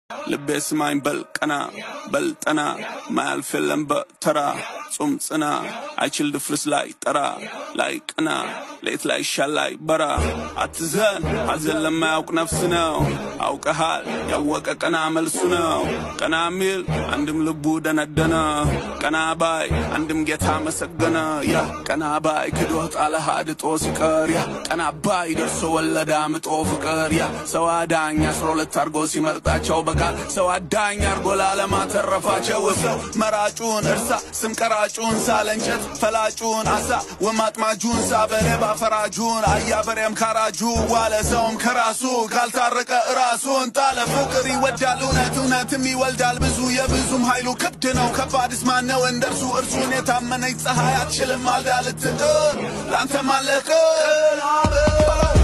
ልቤ ስማኝ በል ቀና በል ጠና ማያልፍ የለም በተራ ጹም ጽና አይችል ድፍርስ ላይ ጠራ ላይ ቅና ሌት ላይ ሻል ላይ በራ አትዘን ሐዘን ለማያውቅ ነፍስ ነው አውቀሃል ያወቀ ቀና መልሱ ነው ቀና ሚል አንድም ልቡ ደነደነ ቀና ባይ አንድም ጌታ መሰገነ ያ ቀና ባይ ክዶ ጣለህ አድጦ ሲቀር ያ ቀና ባይ ደርሶ ወለዳ ምጦ ፍቅር ያ ሰው አዳኝ አስራ ሁለት አርጎ ሲመርጣቸው በቃል ሰው አዳኝ አርጎ ላለማተረፋቸው ሰው መራጩን እርሳ ስም ቀራጩን ሳለንጨት ፈላጩን አሳ ወማጥማጁን ሳበሬባ ፈራጁን አያበሬም ካራጁ ዋለ ሰውም ከራሱ ካልታረቀ ራሱን ጣለ ፍቅር ይወዳል እውነት እውነትም ይወልዳል ብዙ የብዙም ኃይሉ ክብድ ነው ከባድስ ማነው እንደርሱ እርሱን የታመነች ፀሐይ አትችልም ማልዳ ልትጥር ለአንተ ማለቅ